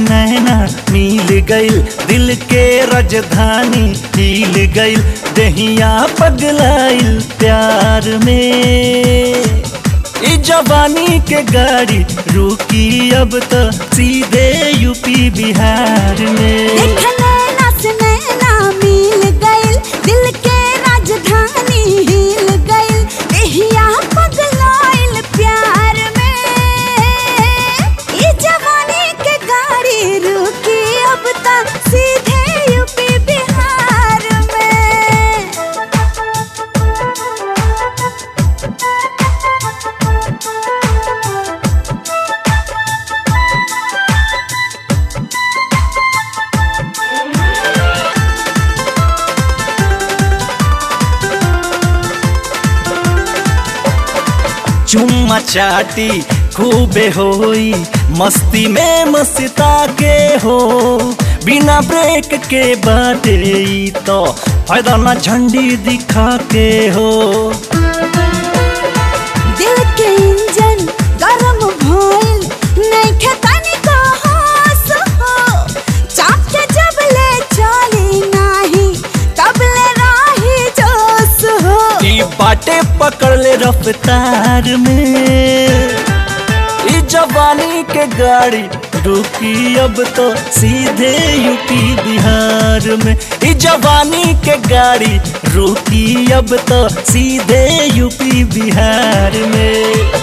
नैना मिल गइल दिल के राजधानी हिल गइल दहिया पगलाइल प्यार में ई जवानी के गाड़ी रुकी अब तो सीधे यूपी बिहार में देख नैना से नैना मिल गइल दिल के राजधानी हिल गइल एहिया पगलाइल प्यार में ई जवानी के गाड़ी रुकी अब तक सीधे यूपी बिहार में चुम्मा चाटी खूबे होई मस्ती में मस्ता के हो बिना ब्रेक के बाटे ई तो फायदा ना झंडी दिखा के हो दिल के इंजन गरम भइल नइखे तनिको होश हो चाप के जब ले चली नाही तब ले राही जोश हो ई बाटे पकड़ ले रफ्तार में ई जवानी के गाड़ी रुकी अब तो सीधे यूपी बिहार में ई जवानी के गाड़ी रुकी अब तो सीधे यूपी बिहार में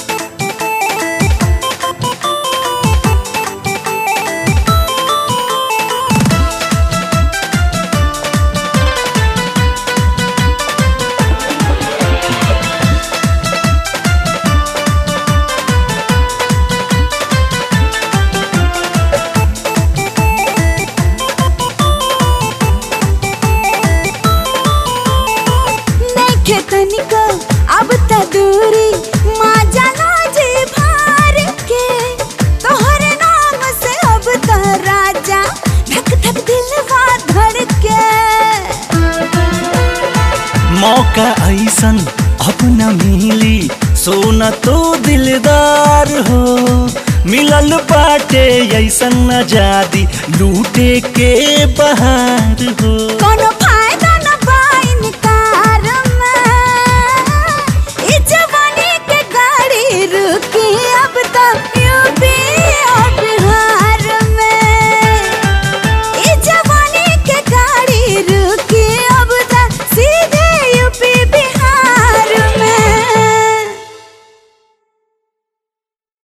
नइखे तनिको अब त दूरी माँ जाना जी भार के तोहरे नाम से अब त राजा धक धक दिलवा धड़के मौका ऐसन अब न मिली सोना तो दिलदार हो मिलल बाटे ऐसन आजादी लूटे के बहार हो